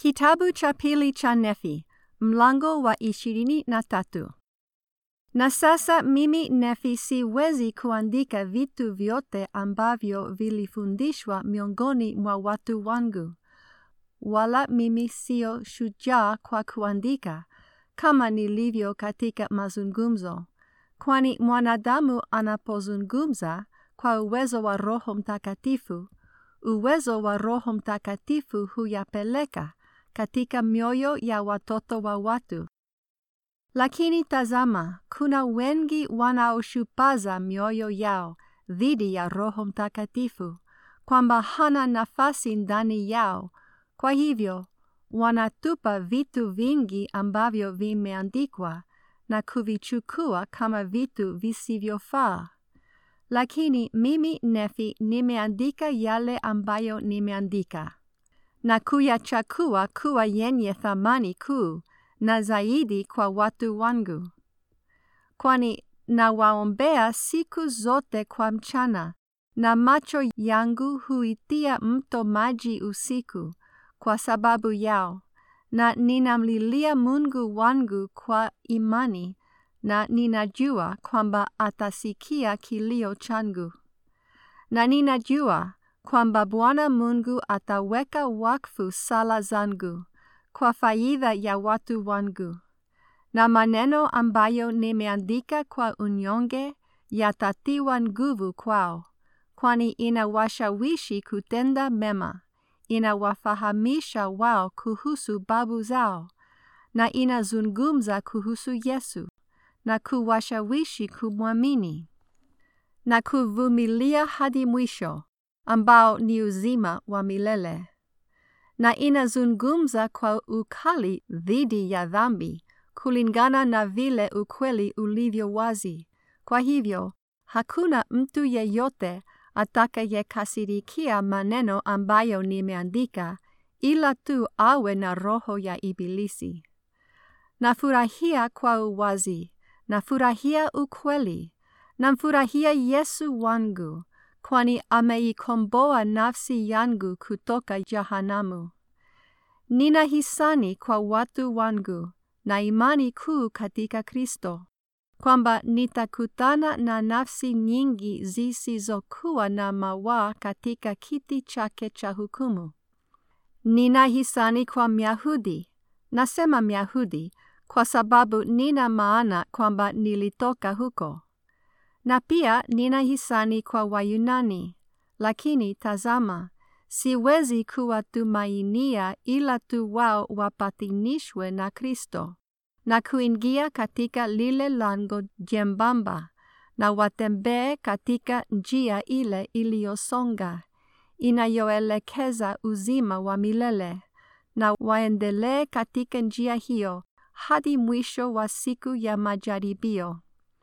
Kitabu cha pili cha Nefi, mlango wa ishirini na tatu. Na sasa mimi Nefi siwezi kuandika vitu vyote ambavyo vilifundishwa miongoni mwa watu wangu, wala mimi sio shujaa kwa kuandika, kama nilivyo katika mazungumzo, kwani mwanadamu anapozungumza kwa uwezo wa Roho Mtakatifu, uwezo wa Roho Mtakatifu huyapeleka katika mioyo ya watoto wa watu. Lakini tazama, kuna wengi wanaoshupaza mioyo yao dhidi ya Roho Mtakatifu, kwamba hana nafasi ndani yao. Kwa hivyo wanatupa vitu vingi ambavyo vimeandikwa na kuvichukua kama vitu visivyofaa. Lakini mimi Nefi nimeandika yale ambayo nimeandika na kuyachakua kuwa yenye thamani kuu na zaidi kwa watu wangu, kwani nawaombea siku zote kwa mchana, na macho yangu huitia mto maji usiku kwa sababu yao, na ninamlilia Mungu wangu kwa imani, na ninajua kwamba atasikia kilio changu, na ninajua kwamba Bwana Mungu ataweka wakfu sala zangu kwa faida ya watu wangu, na maneno ambayo nimeandika kwa unyonge yatatiwa nguvu kwao, kwani inawashawishi kutenda mema, inawafahamisha wao kuhusu babu zao, na inazungumza kuhusu Yesu, na kuwashawishi kumwamini na kuvumilia hadi mwisho ambao ni uzima wa milele, na inazungumza kwa ukali dhidi ya dhambi kulingana na vile ukweli ulivyo wazi. Kwa hivyo hakuna mtu yeyote atakayekasirikia maneno ambayo nimeandika, ila tu awe na roho ya Ibilisi. Nafurahia kwa uwazi, nafurahia ukweli, namfurahia Yesu wangu kwani ameikomboa nafsi yangu kutoka jahanamu. Nina hisani kwa watu wangu na imani kuu katika Kristo, kwamba nitakutana na nafsi nyingi zisizokuwa na mawaa katika kiti chake cha hukumu. Nina hisani kwa Myahudi, nasema Myahudi kwa sababu nina maana kwamba nilitoka huko na pia nina hisani kwa Wayunani, lakini tazama, siwezi kuwatumainia ila tu wao wapatanishwe na Kristo na kuingia katika lile lango jembamba na watembee katika njia ile iliyosonga inayoelekeza uzima wa milele, na waendelee katika njia hiyo hadi mwisho wa siku ya majaribio.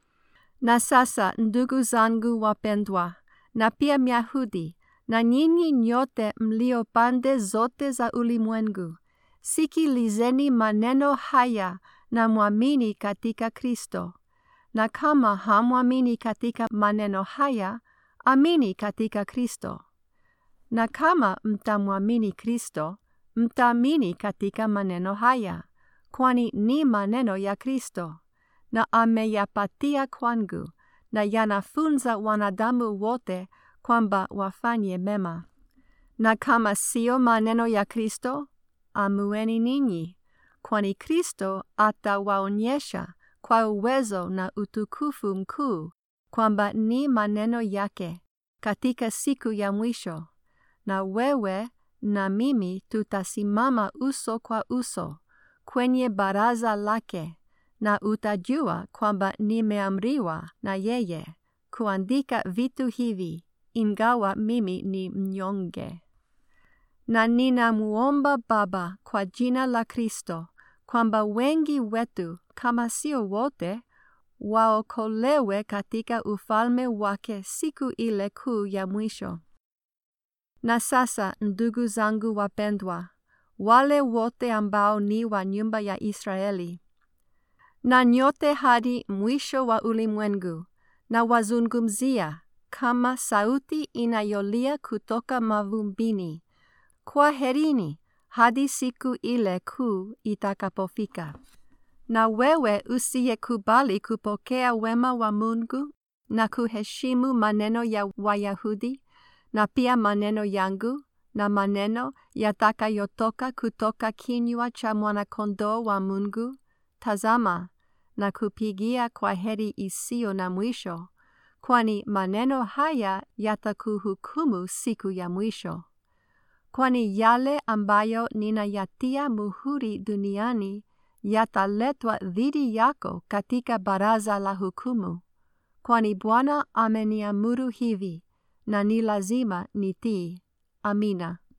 Na sasa ndugu zangu wapendwa, na pia Myahudi, na nyinyi nyote mlio pande zote za ulimwengu, sikilizeni maneno haya na mwamini katika Kristo. Na kama hamwamini katika maneno haya, amini katika Kristo. Na kama mtamwamini Kristo, mtaamini katika maneno haya, kwani ni maneno ya Kristo na ameyapatia kwangu, na yanafunza wanadamu wote kwamba wafanye mema. Na kama sio maneno ya Kristo, amueni ninyi, kwani Kristo atawaonyesha kwa uwezo na utukufu mkuu kwamba ni maneno yake katika siku ya mwisho, na wewe na mimi tutasimama uso kwa uso kwenye baraza lake na utajua kwamba nimeamriwa na yeye kuandika vitu hivi, ingawa mimi ni mnyonge. Na ninamuomba Baba kwa jina la Kristo kwamba wengi wetu, kama sio wote, waokolewe katika ufalme wake siku ile kuu ya mwisho. Na sasa, ndugu zangu wapendwa, wale wote ambao ni wa nyumba ya Israeli, na nyote hadi mwisho wa ulimwengu, na wazungumzia kama sauti inayolia kutoka mavumbini, kwaherini, hadi siku ile kuu itakapofika. Na wewe usiyekubali kupokea wema wa Mungu na kuheshimu maneno ya Wayahudi na pia maneno yangu na maneno yatakayotoka kutoka kinywa cha mwana-kondoo wa Mungu, tazama, na kupigia kwa heri isiyo na mwisho, kwani maneno haya yatakuhukumu siku ya mwisho. Kwani yale ambayo ninayatia muhuri duniani yataletwa dhidi yako katika baraza la hukumu, kwani Bwana ameniamuru hivi, na ni lazima nitii. Amina.